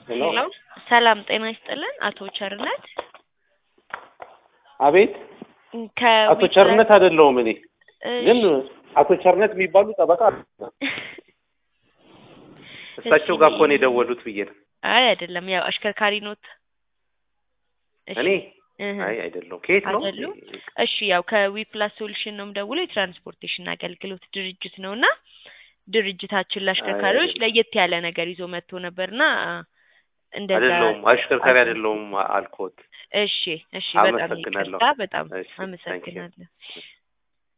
ሄሎ ሄሎ ሰላም ጤና ይስጥልን አቶ ቸርነት አቤት አቶ ቸርነት አይደለሁም እኔ ግን አቶ ቸርነት የሚባሉ ጠበቃ አሉ። እሳቸው ጋር እኮ ነው የደወሉት ብዬ ነው። አይ አይደለም ያው አሽከርካሪ ኖት እሺ እኔ እህ አይ አይደለሁም። ከየት ነው? አይደሉም? እሺ ያው ከዊፕላስ ሶሉሽን ነው የምደውለው የትራንስፖርቴሽን አገልግሎት ድርጅት ነው እና ድርጅታችን ለአሽከርካሪዎች አይደለም። ለየት ያለ ነገር ይዞ መጥቶ ነበርና እንደዛ አይደለሁም፣ አሽከርካሪ አይደለሁም አልኮት። እሺ እሺ በጣም አመሰግናለሁ። ይቅርታ በጣም እሺ፣ ታንኪዩ። አመሰግናለሁ